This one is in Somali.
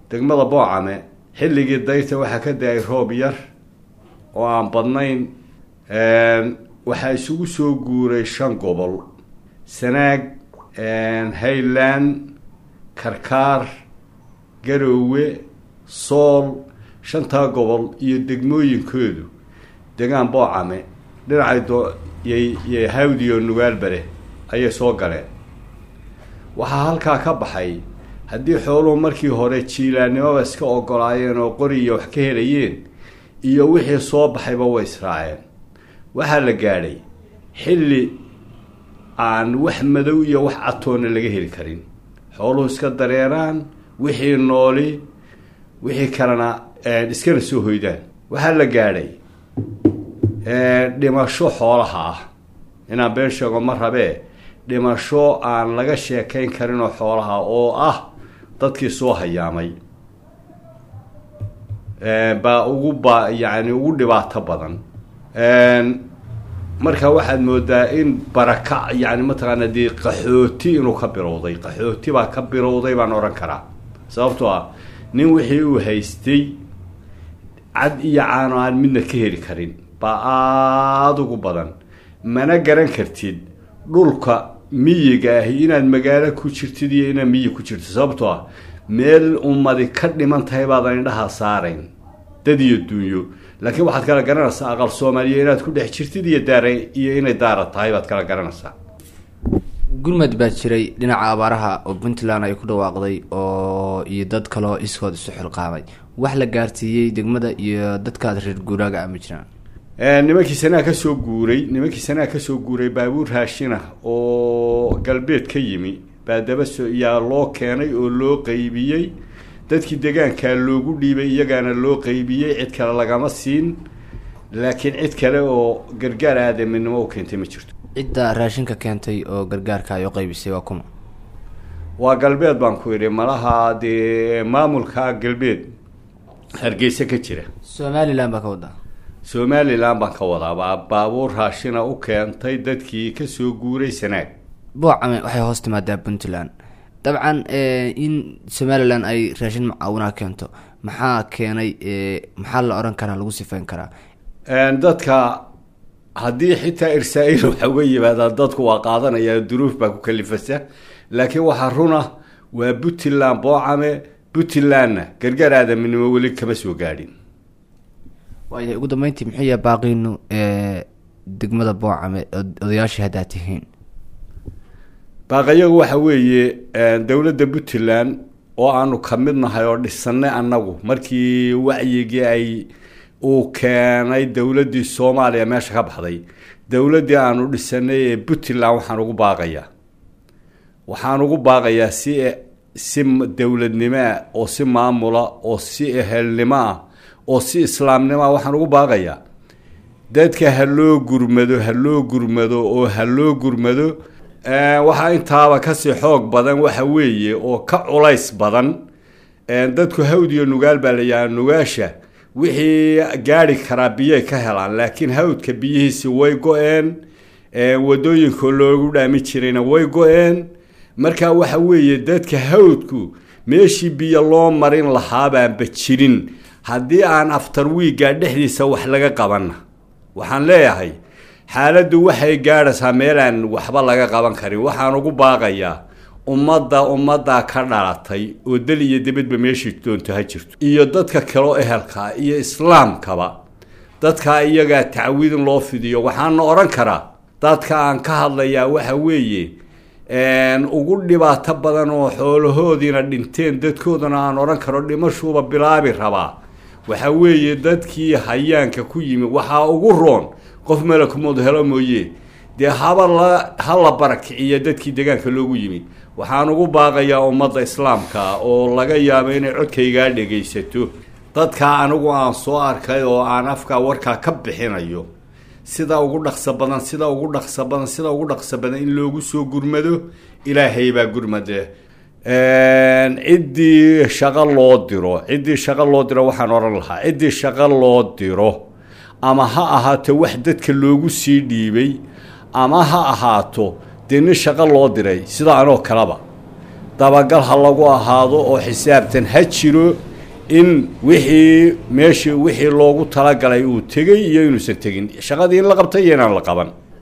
degmada boocame xilligii dayrta waxaa ka da-ay roob yar oo aan badnayn waxaa isugu soo guuray shan gobol sanaag highland karkaar garoowe sool shantaa gobol iyo degmooyinkoodu degaan boocame dhinacay doyy hawdiyo nugaalbare ayay soo galeen waxaa halkaa ka baxay haddii xooluhu markii hore jiilaannimoba iska ogolaayeen oo qoriya wax ka helayeen iyo wixii soo baxayba way israaceen waxaa la gaadhay xilli aan wax madow iyo wax catoonna laga heli karin xooluhu iska dareeraan wixii nooli wixii kalena iskana soo hoydaan waxaa la gaadhay dhimasho xoolaha ah inaan been sheego ma rabee dhimasho aan laga sheekayn karinoo xoolaha oo ah dadkii soo hayaamay baa ugu ba yacni ugu dhibaato badan marka waxaad moodaa in baraka yani mataqaana dee qaxooti inuu ka bilowday qaxooti baa ka bilowday baan odhan karaa sababtoo ah nin wixii uu haystay cad iyo caano aan midna ka heli karin baa aada ugu badan mana garan kartid dhulka miyiga ahi inaad magaalo ku jirtid iyo inaad miyi ku jirtid sababtoo ah meel ummadi ka dhiman tahay baadan indhaha saarayn dad iyo duunyo laakiin waxaad kala garanaysaa aqal soomaaliya inaad ku dhex jirtid iyo daara iyo inay daara tahay baad kala garanaysaa gurmad baa jiray dhinaca abaaraha oo puntland ay ku dhawaaqday oo iyo dad kaleo iskood isu xilqaamay wax la gaarsiiyey degmada iyo dadkaas reer guuraaga ama jiraan nimankii sanaa ka soo guuray nimankii sanaa ka soo guuray baabuur raashina oo galbeed ka yimi baa daba so yaa loo keenay oo loo qeybiyey dadkii degaankaa loogu dhiibay iyagaana loo qeybiyey cid kale lagama siin laakiin cid kale oo gargaar aadaminimo u keentay ma jirto cidda raashinka keentay oo gargaarka ay u qaybisay waa kuma waa galbeed baan ku idhi malaha dee maamulka galbeed hargeysa ka jira somalilan baa ka wadaa somalilan baan ka wadaa baa baabuur raashina u keentay dadkii kasoo guuray sanaag boocame waxay hoos timaadaa puntland dabcan in somalilan ay raashin mucaawinaa keento maxaa keenay maxaa la odhan karaa lagu sifayn karaa dadka haddii xitaa irsaa-il waxa uga yimaadaa dadku waa qaadanaya duruuf baa ku kalifasa laakiin waxaa runa waa puntland boocame puntlandna gargaar aadaminimo weli kama soo gaadhin waayahay ugu dambeyntii muxuu yahay baaqiinu degmada boocame odayaashii haddaa tihiin baaqayagu waxa weeye dowladda puntland oo aanu ka mid nahay oo dhisanay annagu markii wacyigii ay uu keenay dowladdii soomaaliya meesha ka baxday dowladdii aanu dhisanay ee puntland waxaan ugu baaqayaa waxaan ugu baaqayaa si si dowladnimo ah oo si maamula oo si ehelnimo ah oo si islaamnimo ah waxaan ugu baaqayaa dadka ha loo gurmado ha loo gurmado oo ha loo gurmado waxaa intaaba kasii xoog badan waxa weeye oo ka culays badan dadku hawd iyo nugaal baa layahaa nugaasha wixii gaari karaa biyay ka helaan laakiin hawdka biyihiisi way go-een wadooyinka loogu dhaami jirayna way go-een marka waxa weeye dadka hawdku meeshii biyo loo marin lahaabaanba jirin haddii aan aftar wiigga dhexdiisa wax laga qabanna waxaan leeyahay xaaladdu waxay gaadhaysaa meelaan waxba laga qaban karin waxaan ugu baaqayaa ummadda ummaddaa ka dhalatay oo dal iyo dibadba meeshii doonto ha jirto iyo dadka kaleo ehelka iyo islaamkaba dadkaa iyagaa tacwiidin loo fidiyo waxaana odhan karaa dadka aan ka hadlayaa waxa weeye ugu dhibaato badan oo xoolahoodiina dhinteen dadkoodana aan odhan karo dhimashuuba bilaabi rabaa waxa weeye dadkii hayaanka ku yimi waxaa ugu roon qof malakumood helo mooye dee haba la ha la barakiciyo dadkii degaanka loogu yimid waxaan ugu baaqayaa ummadda islaamka oo laga yaabo inay codkaygaa dhegaysato dadkaa anigu aan soo arkay oo aan afkaa warkaa ka bixinayo sida ugu dhaqso badan sida ugu dhaqso badan sida ugu dhaqso badan in loogu soo gurmado ilaahay baa gurmade ciddii shaqo loo diro ciddii shaqo loo diro waxaan odhan lahaa ciddii shaqo loo diro ama ha ahaato wax dadka loogu sii dhiibay ama ha ahaato dee nin shaqo loo diray sida anoo kaleba dabagal ha lagu ahaado oo xisaabtan ha jiro in wixii meeshii wixii loogu talagalay uu tegey iyo inuusan tegin shaqadii in la qabtay iyo inaan la qaban